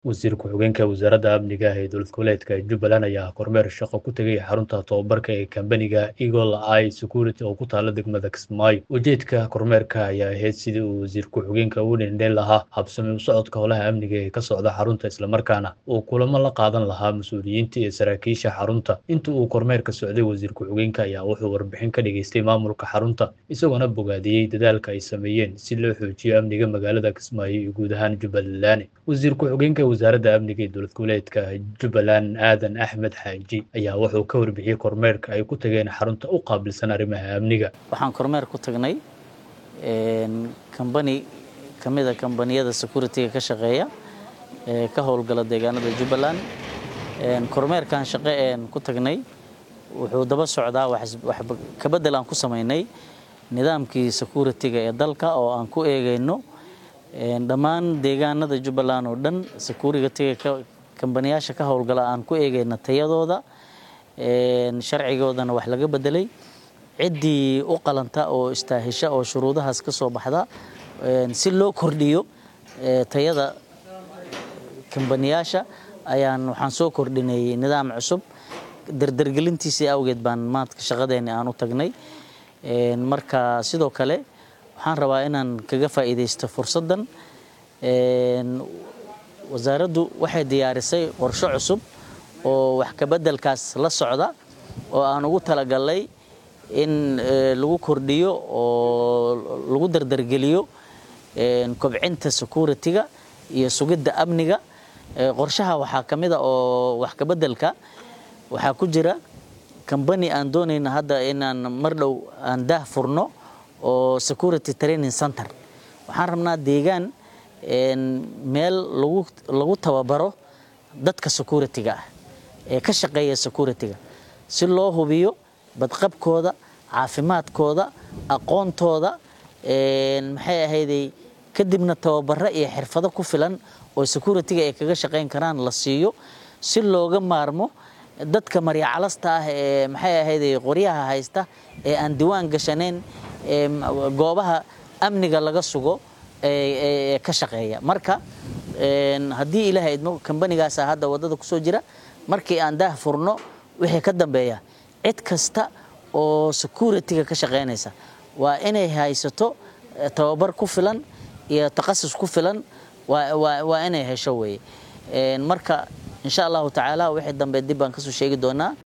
Wasiir ku-xigeenka Wasaaradda Amniga ee Dowlad Goboleedka Jubbaland ayaa kormeer shaqo ku tegay xarunta tababarka ee kambaniga Eagle Eye Security oo ku taala degmada Kismaayo. Ujeedka kormeerka ayaa ahayd sidii uu wasiir ku-xigeenka u dheendheen lahaa habsami u socodka howlaha amniga ee ka socda xarunta islamarkaana uu kulamo la qaadan lahaa mas-uuliyiinta iyo saraakiisha xarunta. Inta uu kormeerka socday, wasiir ku-xigeenka ayaa wuxuu warbixin ka dhageystay maamulka xarunta, isagoona bogaadiyey dadaalka ay sameeyeen si loo xoojiyo amniga magaalada Kismaayo iyo guud ahaan Jubbaland. Wasiir ku-xigeenka Wasaaradda Amniga ee Dowlad Goboleedka Jubbaland Aadan Axmed Xaaji ayaa wuxuu ka warbixiyey kormeerka ay ku tageen xarunta u qaabilsan arrimaha amniga. waxaan kormeer ku tagnay kambani ka mid a kambaniyada security-ga ka shaqeeya ee ka howlgala deegaanada Jubbaland kormeerkan shaqo een ku tagnay wuxuu daba socdaa wax ka bedel aan ku sameynay nidaamkii security-ga ee dalka oo aan ku eegayno dhammaan deegaanada Jubbaland oo dhan security-ga kambaniyaasha ka howlgala aan ku eegayna tayadooda sharcigoodana wax laga bedelay ciddii u qalanta oo istaahisha oo shuruudahaas ka soo baxda si loo kordhiyo tayada kambaniyaasha ayaan waxaan soo kordhinay nidaam cusub dardargelintiisii awgeed baan maanta shaqadeeni aan u tagnay marka sidoo kale waxaan rabaa inaan kaga faa'iidaysto fursaddan wasaaraddu waxay diyaarisay qorshe cusub oo wax ka beddelkaas la socda oo aan ugu talagalnay in lagu kordhiyo oo lagu dardargeliyo kobcinta security-ga iyo sugidda amniga qorshaha waxaa ka mid a oo wax ka beddelka waxaa ku jira kambani aan doonayna hadda inaan mar dhow aan daah furno oo security training center waxaan rabnaa deegaan meel lagu lagu tababaro dadka security-ga ah ee ka shaqeeya security-ga si loo hubiyo badqabkooda caafimaadkooda aqoontooda maxay ahayday kadibna tababaro iyo xirfado ku filan oo security-ga ay kaga shaqayn karaan la siiyo si looga maarmo dadka maryacalasta ah ee maxay ahayday qoryaha haysta ee aan diwaan gashanayn ee goobaha amniga laga sugo ee ka shaqeeya marka haddii ilaahay idmo kambanigaasa hadda waddada kusoo jira markii aan daah furno wixii ka dambeeya cid kasta oo security-ga ka shaqaynaysa waa inay haysato tababar ku filan iyo takhasus ku filan waa inay hesho weeye marka insha allahu tacaala wixii dambe dib baan kasoo sheegi doonaa